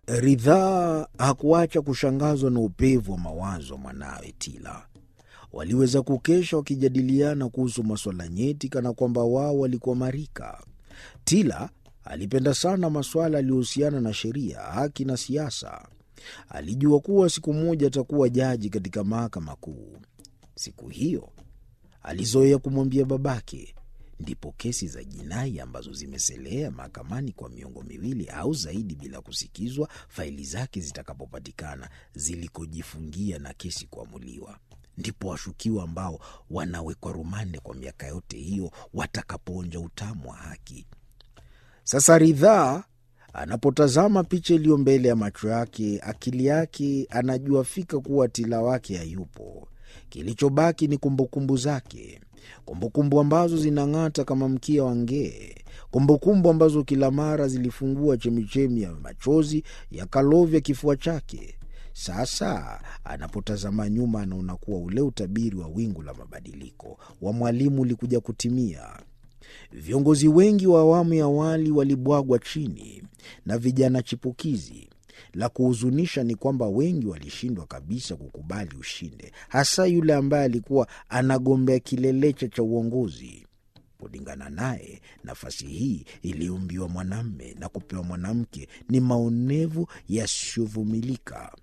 Ridhaa hakuacha kushangazwa na upevu wa mawazo wa mwanawe Tila. Waliweza kukesha wakijadiliana kuhusu masuala nyeti, kana kwamba wao walikuwa marika. Tila alipenda sana masuala yaliyohusiana na sheria, haki na siasa. Alijua kuwa siku moja atakuwa jaji katika mahakama kuu. Siku hiyo alizoea kumwambia babake, ndipo kesi za jinai ambazo zimeselea mahakamani kwa miongo miwili au zaidi bila kusikizwa, faili zake zitakapopatikana zilikojifungia na kesi kuamuliwa, ndipo washukiwa ambao wanawekwa rumande kwa miaka yote hiyo watakapoonja utamu wa haki. Sasa Ridhaa anapotazama picha iliyo mbele ya macho yake, akili yake anajua fika kuwa Tila wake hayupo. Kilichobaki ni kumbukumbu zake, kumbukumbu ambazo zinang'ata kama mkia wa ngee, kumbukumbu ambazo kila mara zilifungua chemichemi ya machozi yakalovya kifua chake. Sasa anapotazama nyuma, anaona kuwa ule utabiri wa wingu la mabadiliko wa mwalimu ulikuja kutimia. Viongozi wengi wa awamu ya awali walibwagwa chini na vijana chipukizi. La kuhuzunisha ni kwamba wengi walishindwa kabisa kukubali ushinde, hasa yule ambaye alikuwa anagombea kilelecha cha uongozi. Kulingana naye, nafasi hii iliumbiwa mwanamme na kupewa mwanamke ni maonevu yasiyovumilika.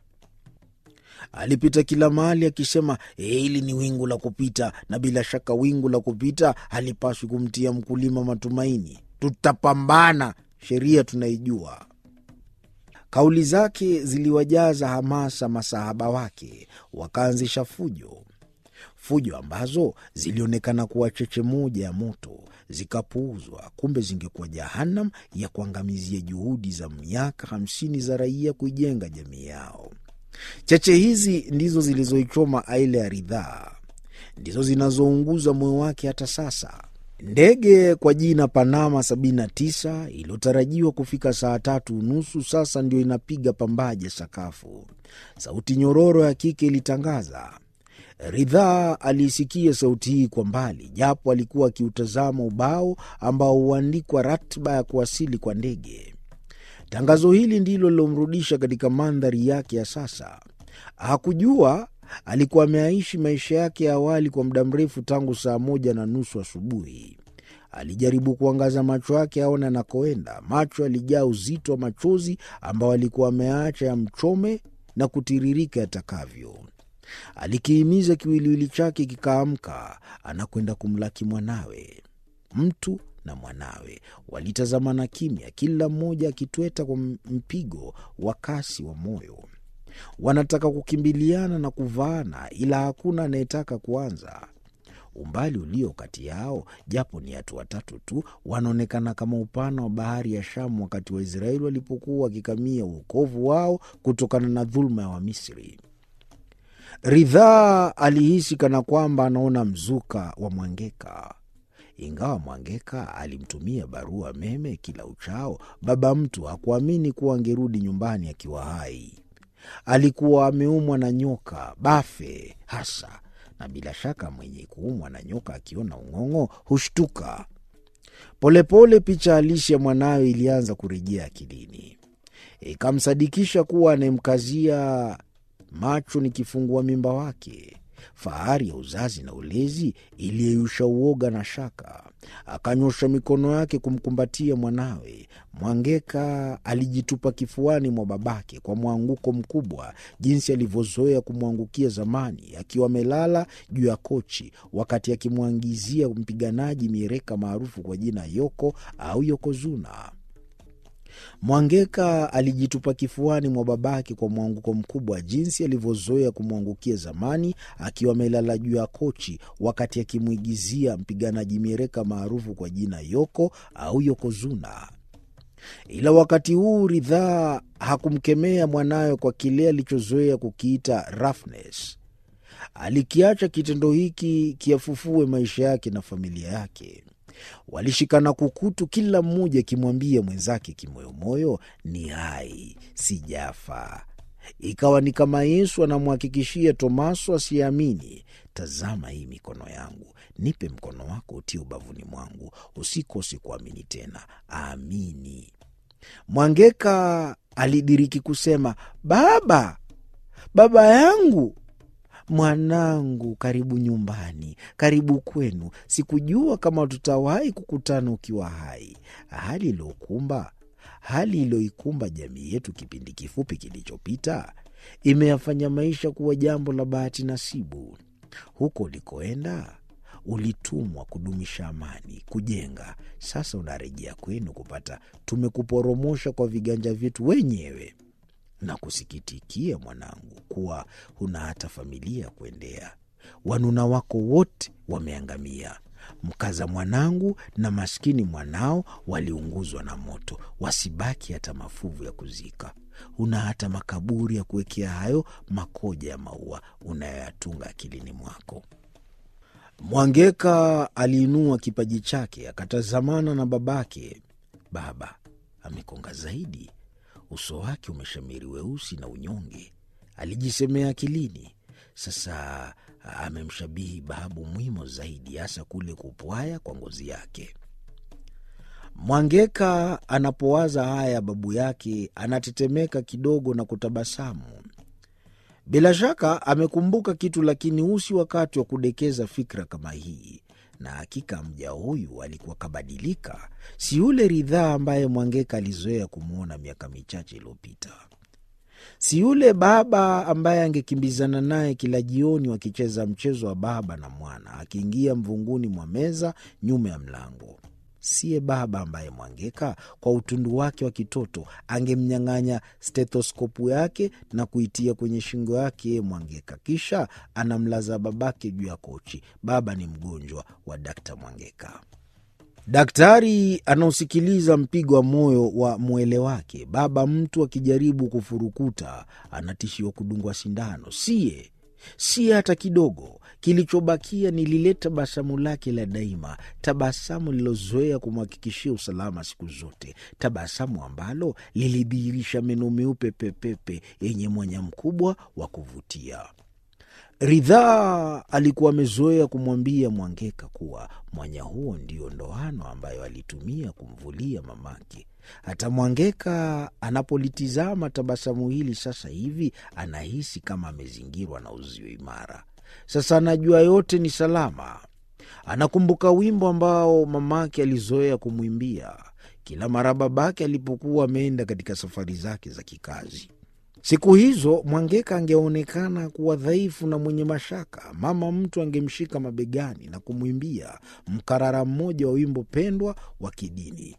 Alipita kila mahali akisema hili ni wingu la kupita, na bila shaka wingu la kupita halipaswi kumtia mkulima matumaini. Tutapambana, sheria tunaijua. Kauli zake ziliwajaza hamasa masahaba wake, wakaanzisha fujo, fujo ambazo zilionekana kuwa cheche moja ya moto, zikapuuzwa. Kumbe zingekuwa jahanam ya kuangamizia juhudi za miaka hamsini za raia kuijenga jamii yao. Cheche hizi ndizo zilizoichoma aile ya Ridhaa, ndizo zinazounguza moyo wake hata sasa. Ndege kwa jina Panama 79 iliyotarajiwa kufika saa tatu unusu sasa ndio inapiga pambaje sakafu. Sauti nyororo ya kike ilitangaza. Ridhaa aliisikia sauti hii kwa mbali, japo alikuwa akiutazama ubao ambao huandikwa ratiba ya kuwasili kwa ndege. Tangazo hili ndilo lilomrudisha katika mandhari yake ya sasa. Hakujua alikuwa ameaishi maisha yake ya awali kwa muda mrefu tangu saa moja na nusu asubuhi. Alijaribu kuangaza macho yake aone anakoenda. Macho yalijaa uzito wa machozi ambao alikuwa ameacha yamchome na kutiririka yatakavyo. Alikihimiza kiwiliwili chake kikaamka, anakwenda kumlaki mwanawe. Mtu na mwanawe walitazamana kimya, kila mmoja akitweta kwa mpigo wa kasi wa moyo. Wanataka kukimbiliana na kuvaana, ila hakuna anayetaka kuanza. Umbali ulio kati yao, japo ni hatua tatu tu, wanaonekana kama upana wa bahari ya Shamu wakati Waisraeli walipokuwa wakikamia uokovu wao kutokana na dhuluma ya Wamisri. Ridhaa alihisi kana kwamba anaona mzuka wa Mwangeka. Ingawa Mwangeka alimtumia barua meme kila uchao, baba mtu hakuamini kuwa angerudi nyumbani akiwa hai. Alikuwa ameumwa na nyoka bafe hasa, na bila shaka mwenye kuumwa na nyoka akiona ung'ong'o hushtuka. Polepole picha halisi ya mwanawe ilianza kurejea akilini, ikamsadikisha kuwa anayemkazia macho ni kifungua mimba wake. Fahari ya uzazi na ulezi iliyeyusha uoga na shaka. Akanyosha mikono yake kumkumbatia mwanawe. Mwangeka alijitupa kifuani mwa babake kwa mwanguko mkubwa, jinsi alivyozoea kumwangukia zamani, akiwa amelala juu ya kochi, wakati akimwangizia mpiganaji miereka maarufu kwa jina Yoko au Yokozuna. Mwangeka alijitupa kifuani mwa babake kwa mwanguko mkubwa, jinsi alivyozoea kumwangukia zamani, akiwa amelala juu ya kochi, wakati akimwigizia mpiganaji miereka maarufu kwa jina Yoko au Yokozuna. Ila wakati huu Ridhaa hakumkemea mwanawe kwa kile alichozoea kukiita roughness. Alikiacha kitendo hiki kiafufue maisha yake na familia yake. Walishikana kukutu, kila mmoja akimwambia mwenzake kimoyomoyo, ni hai, sijafa. Ikawa ni kama Yesu anamhakikishia Tomaso asiyeamini, tazama hii mikono yangu, nipe mkono wako utie ubavuni mwangu, usikose kuamini tena, amini. Mwangeka alidiriki kusema, baba, baba yangu, mwanangu, karibu nyumbani, karibu kwenu. Sikujua kama tutawahi kukutana ukiwa hai. Hali iliyokumba hali iliyoikumba jamii yetu kipindi kifupi kilichopita imeyafanya maisha kuwa jambo la bahati nasibu. Huko ulikoenda ulitumwa kudumisha amani, kujenga. Sasa unarejea kwenu kupata tumekuporomosha kwa viganja vyetu wenyewe. Na kusikitikia mwanangu, kuwa huna hata familia ya kuendea. Wanuna wako wote wameangamia. Mkaza mwanangu na maskini mwanao waliunguzwa na moto, wasibaki hata mafuvu ya kuzika. Huna hata makaburi ya kuwekea hayo makoja ya maua unayoyatunga akilini mwako. Mwangeka aliinua kipaji chake akatazamana na babake. Baba amekonga zaidi, uso wake umeshamiri weusi na unyonge, alijisemea akilini. Sasa amemshabihi babu Mwimo zaidi, hasa kule kupwaya kwa ngozi yake. Mwangeka anapowaza haya babu yake anatetemeka kidogo na kutabasamu. Bila shaka amekumbuka kitu, lakini usi wakati wa kudekeza fikra kama hii. Na hakika mja huyu alikuwa kabadilika, si yule Ridhaa ambaye Mwangeka alizoea kumwona miaka michache iliyopita, si yule baba ambaye angekimbizana naye kila jioni wakicheza mchezo wa baba na mwana, akiingia mvunguni mwa meza nyuma ya mlango. Siye baba ambaye Mwangeka kwa utundu wake wa kitoto angemnyang'anya stethoskopu yake na kuitia kwenye shingo yake yeye Mwangeka, kisha anamlaza babake juu ya kochi. Baba ni mgonjwa wa Dakta Mwangeka. Daktari anaosikiliza mpigo wa moyo wa mwele wake. Baba mtu akijaribu kufurukuta anatishiwa kudungwa sindano. Siye si hata kidogo. Kilichobakia ni lile tabasamu lake la daima, tabasamu lilozoea kumhakikishia usalama siku zote, tabasamu ambalo lilidhihirisha meno meupe pepepe yenye mwanya mkubwa wa kuvutia. Ridhaa alikuwa amezoea kumwambia Mwangeka kuwa mwanya huo ndio ndoano ambayo alitumia kumvulia mamake. Hata Mwangeka anapolitizama tabasamu hili sasa hivi anahisi kama amezingirwa na uzio imara. Sasa anajua yote ni salama. Anakumbuka wimbo ambao mamake alizoea kumwimbia kila mara babake alipokuwa ameenda katika safari zake za kikazi. Siku hizo Mwangeka angeonekana kuwa dhaifu na mwenye mashaka. Mama mtu angemshika mabegani na kumwimbia mkarara mmoja wa wimbo pendwa wa kidini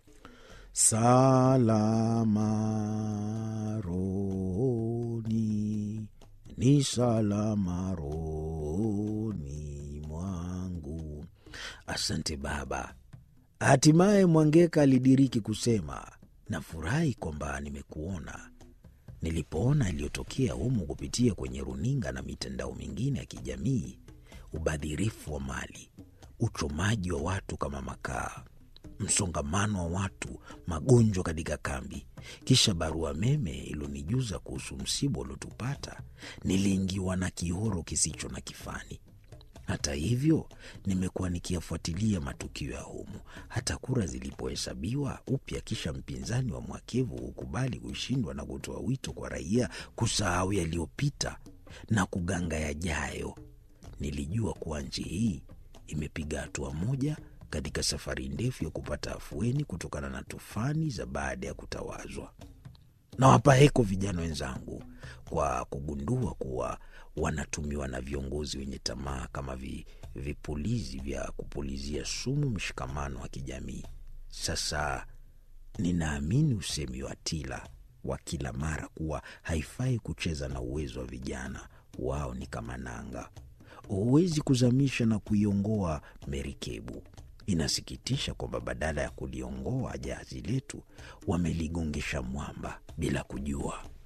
Salama rohoni, ni salama rohoni mwangu. Asante baba. Hatimaye Mwangeka alidiriki kusema, nafurahi kwamba nimekuona. Nilipoona iliyotokea humu kupitia kwenye runinga na mitandao mingine ya kijamii, ubadhirifu wa mali, uchomaji wa watu kama makaa msongamano wa watu, magonjwa katika kambi, kisha barua meme ilonijuza kuhusu msiba uliotupata, niliingiwa na kihoro kisicho na kifani. Hata hivyo, nimekuwa nikiyafuatilia matukio ya humu, hata kura zilipohesabiwa upya, kisha mpinzani wa mwakevu hukubali kushindwa na kutoa wito kwa raia kusahau yaliyopita na kuganga yajayo. Nilijua kuwa nchi hii imepiga hatua moja katika safari ndefu ya kupata afueni kutokana na tufani za baada ya kutawazwa. Nawapa heko vijana wenzangu kwa kugundua kuwa wanatumiwa na viongozi wenye tamaa kama vi, vipulizi vya kupulizia sumu mshikamano wa kijamii. Sasa ninaamini usemi wa Tila wa kila mara kuwa haifai kucheza na uwezo wa vijana, wao ni kama nanga, huwezi kuzamisha na kuiongoa merikebu. Inasikitisha kwamba badala ya kuliongoa jahazi letu wameligongesha mwamba bila kujua.